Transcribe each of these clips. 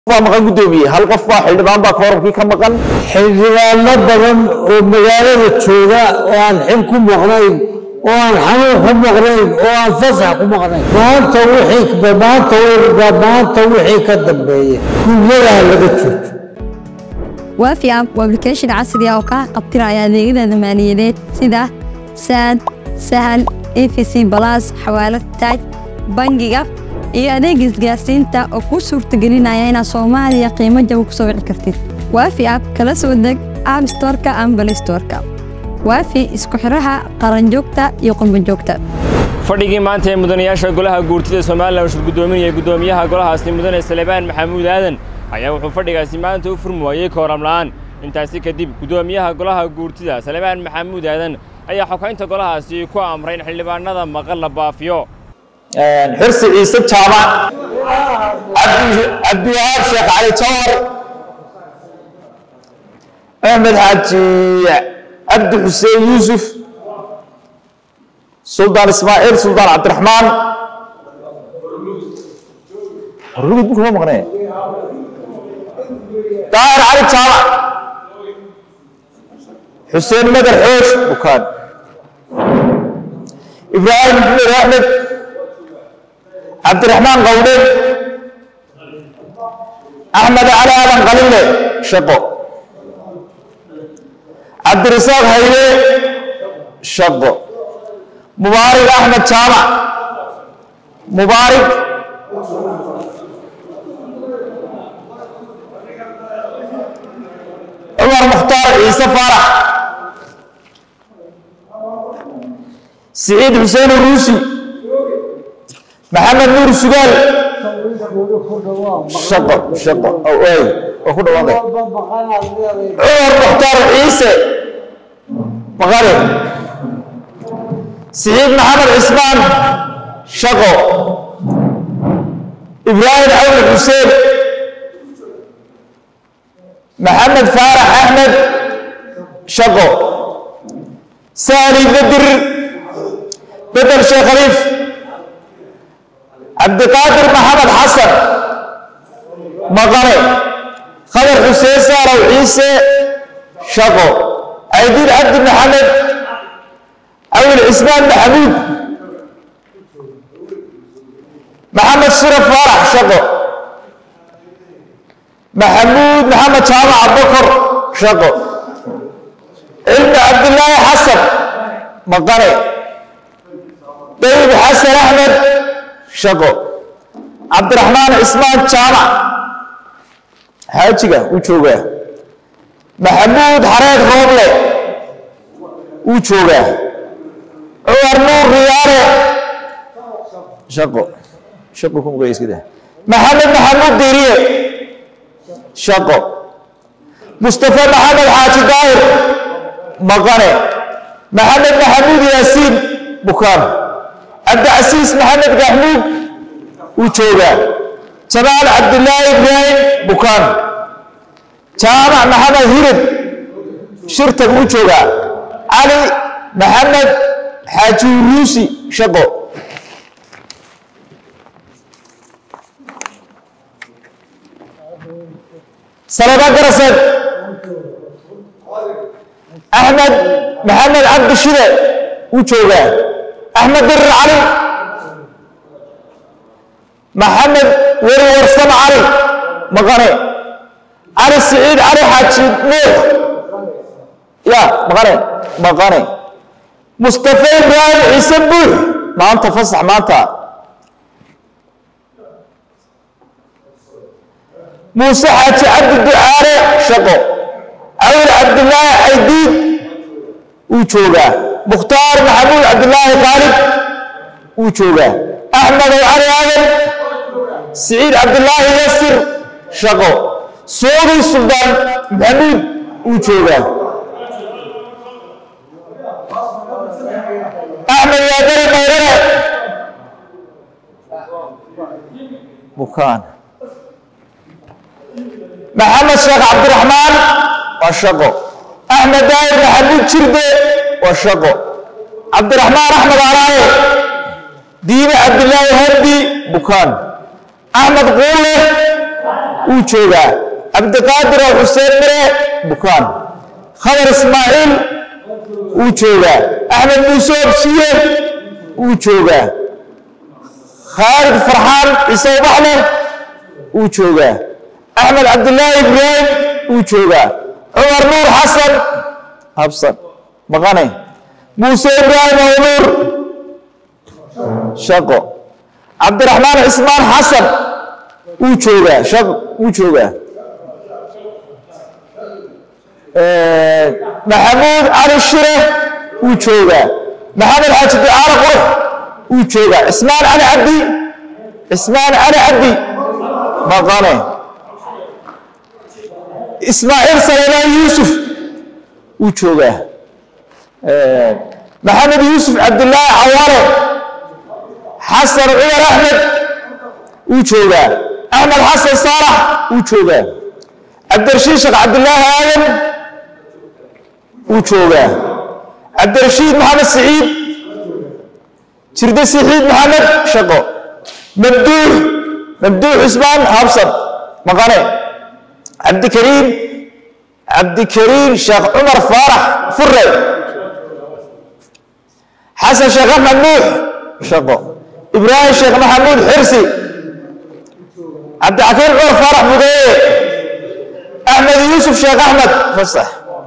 baa maqan guddoomiye hal qof baa xildhibaan baa kooramkii ka maqan xildhibaano badan oo magaalada jooga oo aan xil ku maqnayn oo aan xanuun ku maqnayn oo aan fasax ku maqnayn maanta wixii maanta maanta wixii ka dambeeya guryadaa laga joojo waafi app waa application casri ah oo kaa qabtiraya adeegyada maaliyadeed sida saad sahal efc balas xawaalad taaj bangiga iyo adeega isgaarsiinta oo kuu suurtagelinaya inaad soomaaliya qiimo jaba ku soo wici kartid waafi app kala soo deg app storeka ama balay storeka waafi isku xiraha qaranjoogta iyo qurbanjoogta fadhigii maanta ee mudanayaasha golaha guurtida somalilan shir guddoominaya guddoomiyaha golahaasi mudane salebaan maxamuud aadan ayaa wuxuu fadhigaasi maanta u furmi waayey kooram la'aan intaasi kadib guddoomiyaha golaha guurtida salebaan maxamuud aadan ayaa xokaynta golahaasi ku amray in xildhibaanada maqan la baafiyo xirsi ciise jaamac cabdiwahaab sheekh cali jawar axmed xaaji cabdi xuseen yuusuf suldaan ismaaciil suldaan cabdiraxmaan rugud bu kuma maqnee daahir cali jaamac xuseen madar xoosh bukaan ibraahim maxmed axmed cabdiraxmaan qawdhe axmed cali aadan qalile shaqo cabdirasaaq hayde shaqo mubaarig axmed jaamac mubaarig cumar mukhtaar ciise faarax siciid xuseen uruusi maxamed nuur sugaal shaqo shaqo ay waa ku dhawaanay cumar mukhtaar ciise maqare siciid maxamed cismaan shaqo ibraahim cawli xuseen maxamed faarax axmed shaqo sahli bedir bedel sheekh khaliif cabdiqaadir maxamed xasan maqane khadar xuseen saaraw ciise shaqo caydiin cabdi maxamed awil cismaan maxamuud maxamed shiraf faarax shaqo maxamuud maxamed jaamac abakor shaqo cilmi cabdilaahi xasan maqane dayib xasan axmed shaqo cabdiraxmaan cismaan jaamac xaajiga wuu joogaa maxamuud xareed rooble wuu joogaa cumar nuur riyaare shaqo shaqo ku muqaya iska dah maxamed maxamuud diiriye shaqo mustafa maxamed xaaji daahir maqane maxamed maxamuud yaasiin bukaan cabdicasiis maxamed gaxmuud wuu joogaa jamaal cabdilaahi ibraahim bukaan jaamac maxamed hirib shirtag wuu joogaa cali maxamed xaaji uruusi shaqo salaba garased axmed maxamed cabdi shide wuu joogaa axmed dirir cali maxamed weri warsame cali maqane cali siciid cali xaaji nuux ya maqane maqane mustafa ibraahim ciise buux maanta fasax maanta muuse xaaji cabdi ducaale shaqo awil cabdilaahi caydiid wuu joogaa mukhtaar maxamuud cabdilaahi qaalib wuu joogaa axmed ow cali aadan siciid cabdilaahi yasir shaqo suudi suldaan maxamuud wuu joogaa axmed yaadari mayrane bukaan maxamed sheekh cabdiraxmaan waa shaqo axmed daahir maxamuud jirde waa shaqo cabdiraxmaan axmed araaye diine cabdilaahi hardi bukaan axmed quulle wuu joogaa cabdiqaadir oo xuseen mire bukaan khadar ismaaciil wuu joogaa axmed muuse obsiye wuu joogaa khaalid farxaan ciise ubaxle wuu joogaa axmed cabdilaahi ibraahim wuu joogaa cumar nuur xasan habsan maqane muuse ibraahim awnuur shaqo cabdiraxmaan cismaan xasan wuu joogaa shaqo wuu joogaa maxamuud cali shire wuu joogaa maxamed xaaji ducaale qurux wuu joogaa cismaan cali cabdi cismaan cali cabdi maqane ismaaciil saleymaan yuusuf wuu joogaa maxamed yuusuf cabdilaahi cawaale xasan cumar axmed wuu joogaa axmed xasan saalax wuu joogaa cabdirashiid sheekh cabdilaahi aadan wuu joogaa cabdirashiid maxamed siciid jirde siciid maxamed shaqo mabduux mabduux cusmaan habsan maqane cabdikariim cabdikariim sheekh cumar faarax fure xasan sheekh axmed nuux shaqo ibraahim sheekh maxamuud xirsi cabdixakiim cumar faarax budeeye axmed yuusuf sheekh axmed fasax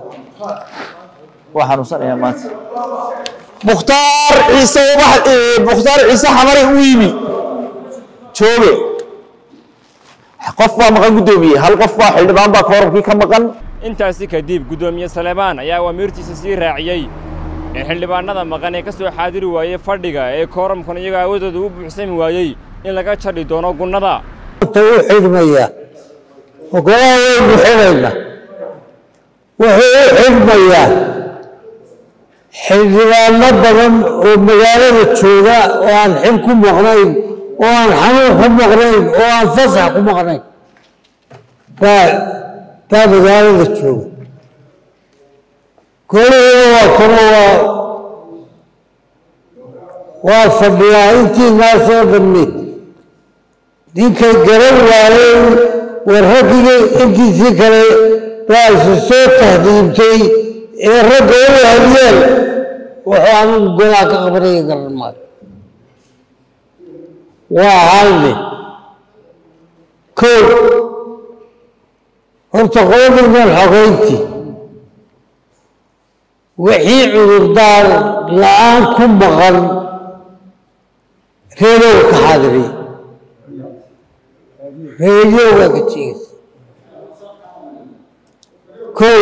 waa xanuunsanayaa maanta mukhtaar ciise ubax mukhtaar ciise xamari u yimi jooge qof baa maqan guddoomiye hal qof baa xildhibaan baa koorabkii ka maqan intaasi kadib guddoomiye saleebaan ayaa awaamiirtiisa sii raaciyey in xildhibaanada maqan ee ka soo xaadiri waayey fadhiga ee kooramkan iyagoo awadooda u buuxsami waayey in laga jadhi doono gunnada u xidhmaya ogolaha waynu xidhayna wuxuu u xidhmayaa xildhibaano badan oo magaalada jooga oo aan xil ku maqnayn oo aan xanuun ku maqnayn oo aan fasax ku maqnayn baa baa magaalada jooga golihiina waa kano waa waa fadhiyaa intii naasoo dhammi ninkay garan waayey warraggii intiisii kale baa isu soo tahdiibtay ee ragga u hadiyeen wuxuu anigu golaa ka qabanaya garan maayo waa hal nin kow horta qoomigan xogeyntii wixii cudurdaar la-aan ku maqan reedow ka xaadiriya reediyowgaa ka jeegaysa kow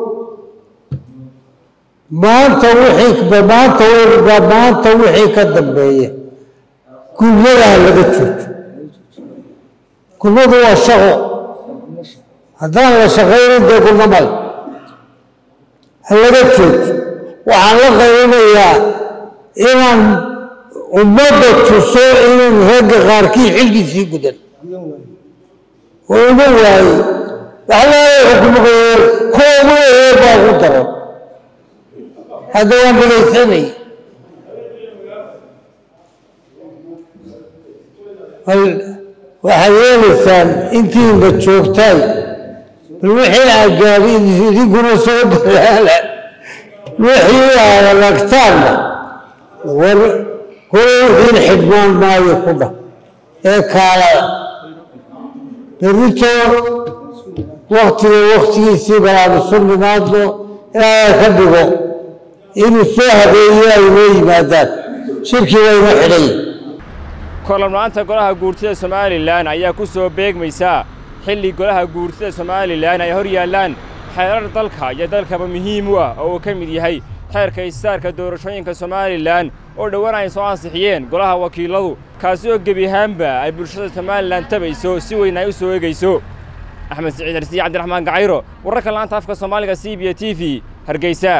maanta wixii maanta wba maanta wixii ka dambeeya gulmadaha laga joojo gulmadu waa shaqo haddaan la shaqaynin dee gulmo male ha laga joojo waxaan la qaybinayaa inaan ummadda tuso inaan ragga qaarkii xilkiisii gudan oo uma waaye waxlaala xukumaqaye kuwa ugu eer baa ugu daran hadda waan dhegaysanay bal waxaad yeelaysaan intiinba joogtaay bal wixii aad gaadhin idinkuna soo dadaala wixii aad aragtaanna war hore wixiin xidhmaan maayo ku dhah ee kaalada berrito waktiga waktigiisii balaanu su nimaadno ilaahay ka dhigo inuu soo habeeyo ay noo yimaadaan shirkii waynu xidhay korlamla-aanta golaha guurtida somalilan ayaa ku soo beegmaysa xilli golaha guurtida somalilan ay hor yaallaan xeerar dalka iyo dalkaba muhiim u ah oo uu ka mid yahay xeerka isaarka doorashooyinka somalilan oo dhowaan ay soo ansixiyeen golaha wakiiladu kaasi oo gebi ahaanba ay bulshada somalilan tabayso si weyn ay u soo egayso axmed siciid harsiye cabdiraxmaan gacayro wararka laanta afka soomaaliga c b t v hargeysa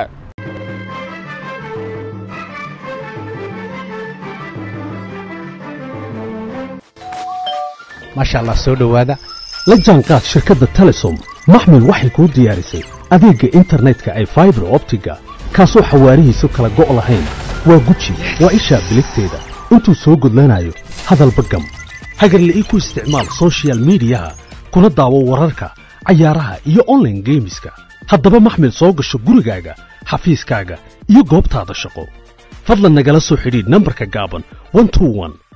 maasha allah soo dhowaada la jaanqaad shirkadda telesom maxmil waxay kuu diyaarisay adeegga internetka ay faibar optiga kaasoo xawaarihiisu kala go' lahayn waa guji waa ishaa biligteeda intuu soo gudlanayo hadalba gam hagarle ii ku isticmaal soshiyal miidiyaha kuna daawo wararka cayaaraha iyo online geemiska haddaba maxmil soo gasho gurigaaga xafiiskaaga iyo goobtaada shaqo fadlan nagala soo xidhiidh nambarka gaaban 121